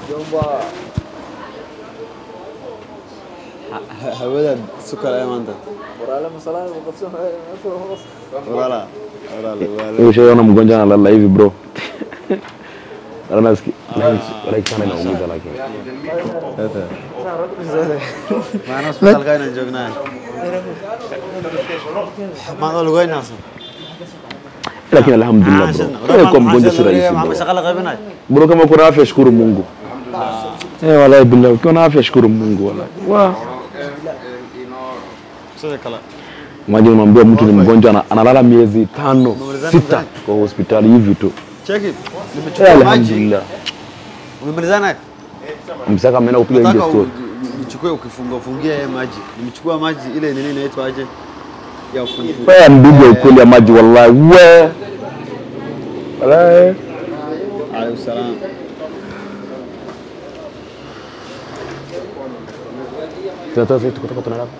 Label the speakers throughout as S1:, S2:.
S1: Jomba.
S2: hawada sukar ay maanta
S1: Walaala masala ko qabsan
S2: walaala walaala walaala
S3: Ushaona mgonjwa analala hivi bro. Wala nasikia like sana inaumiza lakini.
S2: maana hospitaalka inaan joognaa maad lugeynaysa
S3: Lakini alhamdulillah bro. Wewe kwa mgonjwa si rahisi
S2: maxaa
S3: bro.
S2: shaqa la qaybinay
S3: Bro kama uko na afya shukuru Mungu. Eh, wallahi billahi ukiwa na afya shukuru Mungu wallahi. Wa.
S2: sida kale
S3: Imagine mwambie mtu ni mgonjwa ana- analala miezi tano sita kwa hospitali hivi tu.
S2: cheki
S3: Eh,
S2: nimechukua maji
S3: alhamdulillah.
S2: umemalizana
S3: Msaka ameenda kupiga nje
S2: nataka
S3: story.
S2: nichukue ukifunga ufungia yeye maji nimechukua maji ile nini inaitwa aje ya kufungia
S3: Wewe ndugu ya ukweli ya maji wallahi. We. Wallahi.
S2: alayhi salam
S3: Sasa sisi tuko tuko tunalala.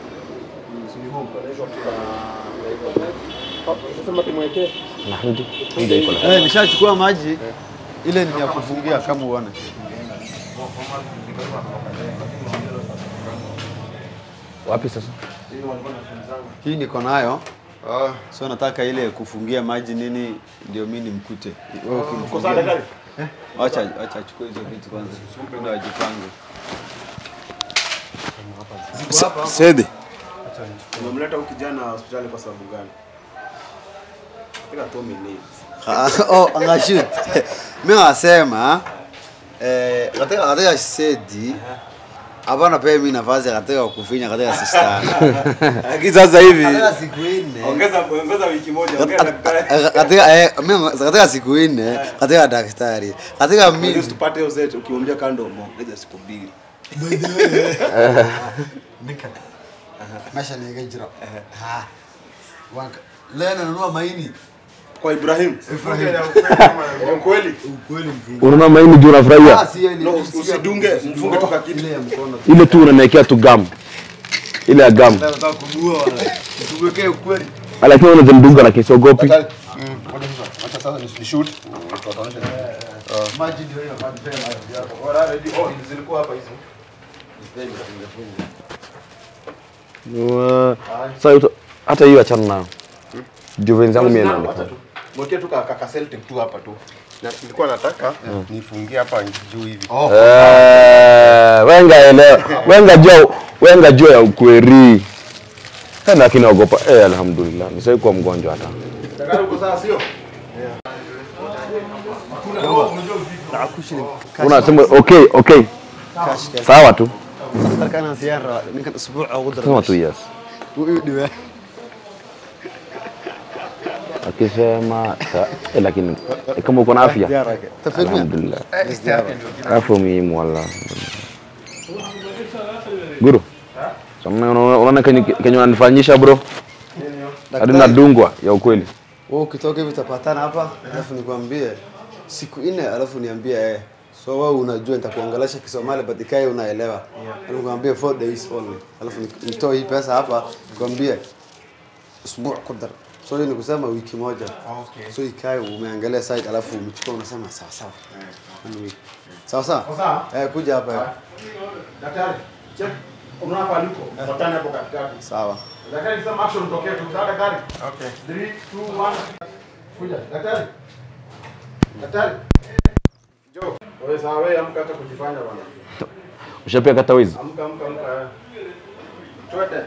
S1: Sema tumwekee.
S3: Alhamdulillah. Alhamdulillah.
S2: eh nishachukua maji ile ni ya kufungia kama uone
S3: Wapi sasa?
S2: hii niko nayo so nataka ile kufungia maji nini ndio mimi nimkute wewe ukimfungia Eh, acha acha achukue hizo vitu kwanza ndio ajipange
S3: Sede.
S4: Umemleta huyu kijana hospitali kwa sababu gani? Katika two minutes.
S2: Ah, oh angashoot mimi nasema eh katika katika sedi hapana pia mimi nafasi katika kufinya katika sistani
S4: Lakini sasa hivi
S2: katika siku nne
S4: ongeza ongeza wiki moja, ongea na daktari.
S2: katika eh, mimi katika siku nne katika daktari katika
S4: Ili
S2: mimi
S4: usitupate hiyo zetu ukimwambia kando ongeza siku mbili.
S2: maisha ni gajira ha wanka leo nanunua maini
S4: Kwa Ibrahim. Kwa kweli.
S2: ukweli mfungo
S3: Unaona maini juu unafurahia?
S4: No, usidunge, mfunge tu kakitu.
S2: ile ya mkono
S3: Ile tu unaniwekea tu gum. Ile ya gum.
S2: nataka kudua wala tuwekee ukweli
S3: Lakini unazimdunga lakini siogopi.
S2: maji ndio hiyo maji tena
S4: Zilikuwa hapa hizo.
S3: Uh, Sasa uta- hata hiyo achana nayo. Juu wenzangu mimi naenda.
S4: Mwekee tu ka ka Celtic tu hapa tu.
S5: Na nilikuwa nataka nifungie hapa juu hivi.
S3: Eh, wenga elewa. Wenga jua wenga jua ya ukweli. Kana lakini naogopa. Eh, alhamdulillah. Nisai kuwa mgonjwa hata.
S4: Daktari uko sawa sio?
S3: Unasema okay, okay. Sawa tu.
S2: kana siara ninka usbuuc ugu dara
S3: Sema tu yes.
S2: uu dhiwe
S3: Akisema sa- eh, lakini eh, kama uko na afya.
S2: tafirmi
S3: Alhamdulillah. Afya muhimu wala. Guru. Sasa unaona kenye kenye unanifanyisha bro? Hadi nadungwa ya ukweli.
S2: wewe ukitoka hivi utapatana hapa alafu nikwambie siku nne alafu niambie eh so wewe unajua nitakuongelesha Kisomali but ikae unaelewa alafu nikwambie 4 days only alafu ni- nitoe hii pesa hapa nikwambie usbuuc ku dar so hiyo ni kusema wiki moja so ikae umeangalia site alafu umechukua unasema sawa sawa One week. sawa sawa
S4: Sawa.
S2: eh kuja hapa eh.
S4: Daktari, check. Unaona hapa aliko? Fuatane hapo katikati.
S2: sawa
S4: Daktari sema action utokee tu. Sawa daktari? Okay. 3 2 1. Kuja. Daktari. Daktari. Jo. Wewe sawa wewe amka hata kujifanya bwana.
S3: Ushapia kata wizi?
S4: Amka amka amka. Twende.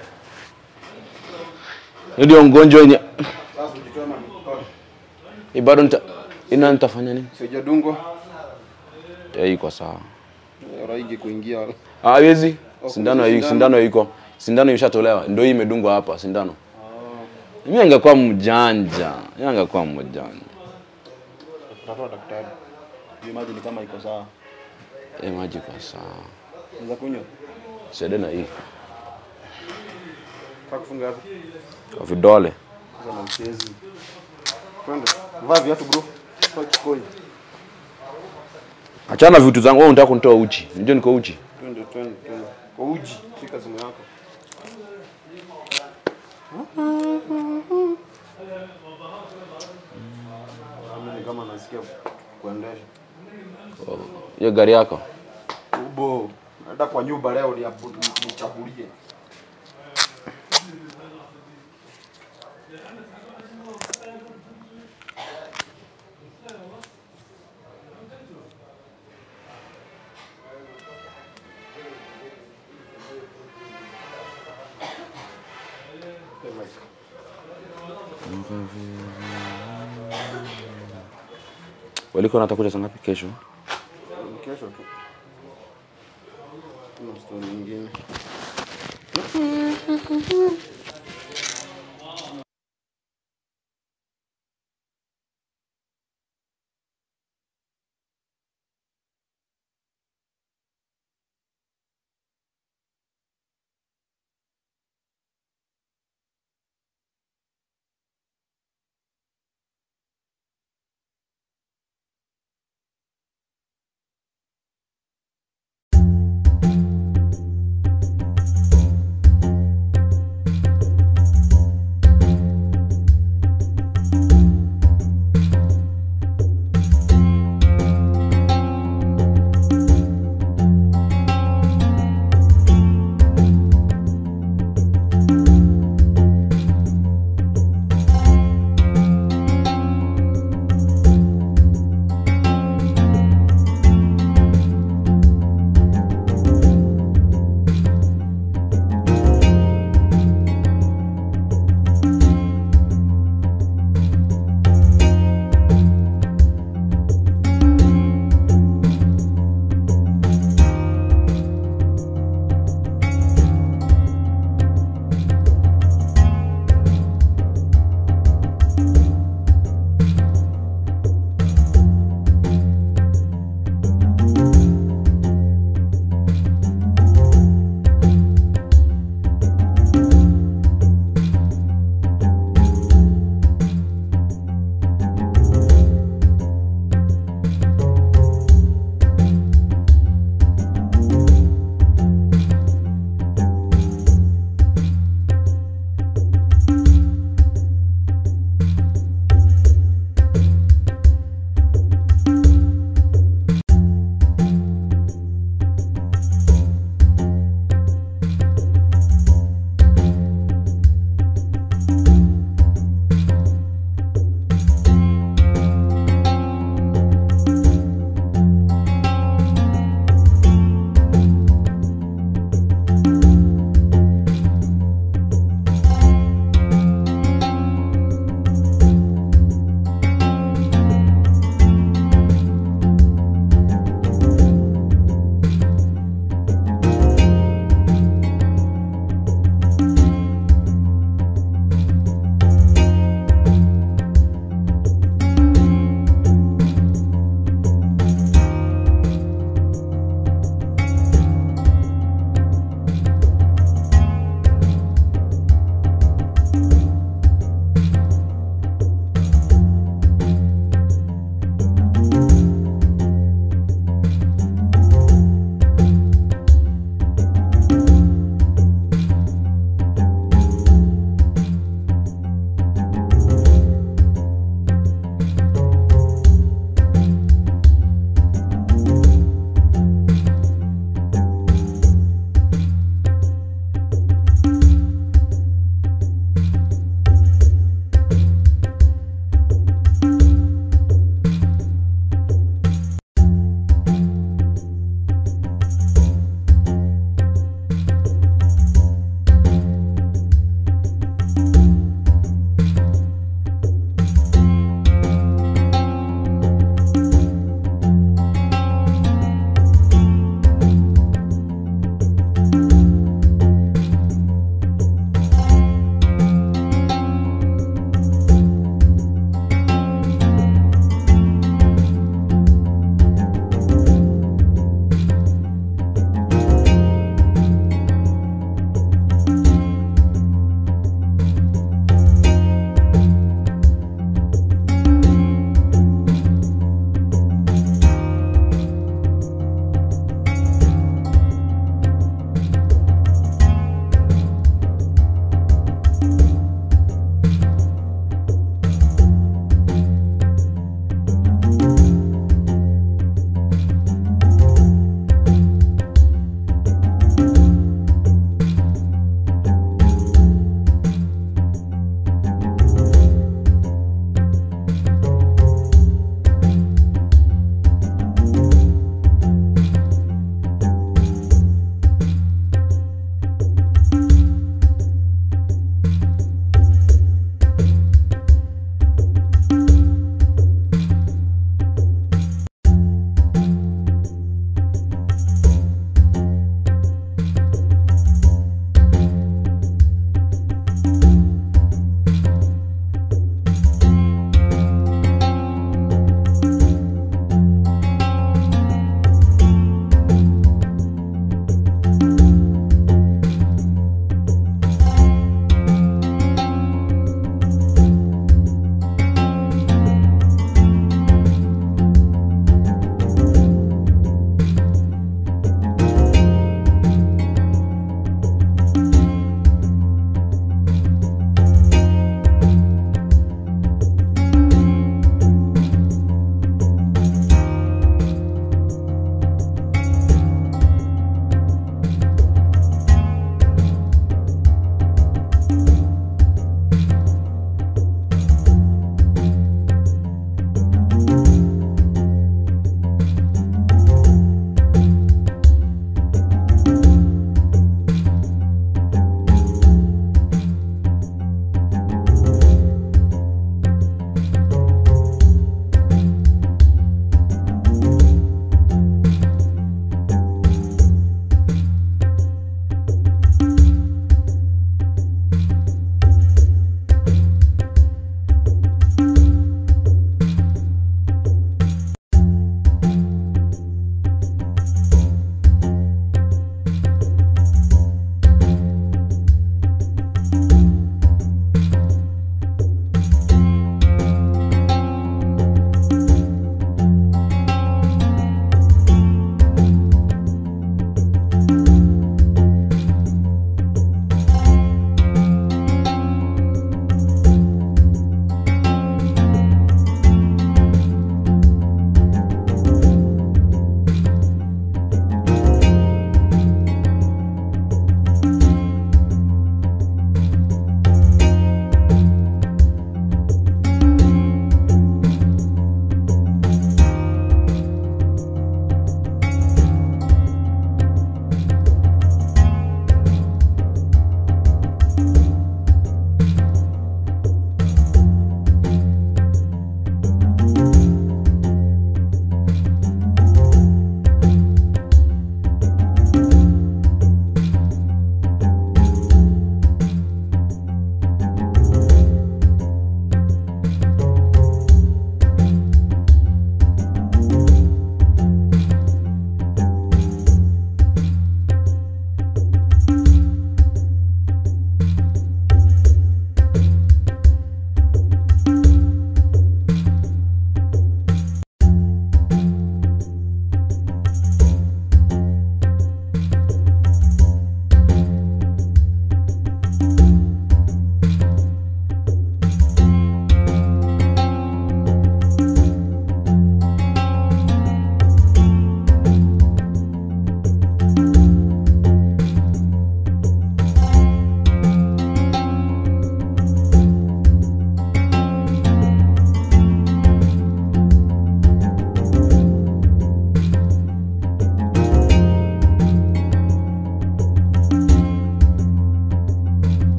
S3: Hiyo ndio mgonjwa wenye
S4: Sasa ujitoe mikono.
S3: Hii bado nita ina nitafanya nini?
S5: Sijadungwa.
S3: Ya iko sawa.
S5: Raigi kuingia.
S3: Ah, haiwezi. Sindano hii
S5: sindano.
S3: sindano iko. Sindano imeshatolewa. Ndio hii imedungwa hapa sindano. Mimi angekuwa mjanja. Mimi angekuwa mjanja.
S4: Utatoa daktari. Hiyo maji ni kama iko sawa.
S3: Eh, maji kwa sawa.
S4: Unaweza kunywa?
S3: Sede na hii
S4: Kwa kufunga hapo.
S3: kwa vidole.
S4: Sasa na mchezi. Twende. Vaa viatu bro. Kwa kikoi.
S3: Achana na vitu zangu. Wewe unataka kunitoa uchi. Unajua niko uchi.
S4: Twende twende twende. Kwa uji. Shika simu yako. Mimi ni kama nasikia kuendesha.
S3: Hiyo gari yako.
S4: bo. Naenda kwa nyumba leo ni nichakulie.
S3: Walikuwa natakuja saa ngapi kesho?
S5: Kesho tu. Kuna story nyingine.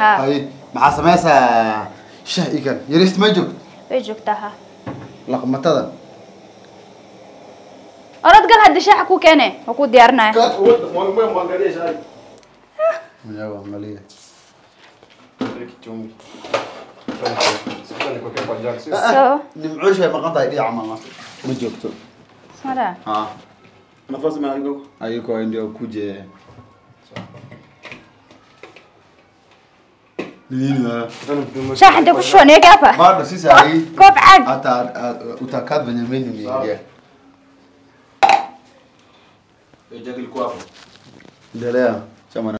S6: haa
S2: Hay, maxaa samaysaa shah ikan yarist ma joog
S6: way joogtaa ha
S2: laqmatada
S6: orod gal haddi shaaxa ku keene waa ku diyaarinaya
S4: Mwangalie shai.
S2: mwenyewe angalia
S4: Kichungi. Sasa nikuwekea kwa jack, sio?
S6: so
S2: nimcoosh way maqan tahay dhinaca mama ma joogto
S6: smaraa
S2: ha
S4: Nafasi mahali huko.
S2: ayuko ndio kuje nini wewe
S6: shaaxa intee ku shubanaya hapa
S2: bado sisi hai
S6: koob caag
S2: hata uh, utakaa venye menu niingia endelea chama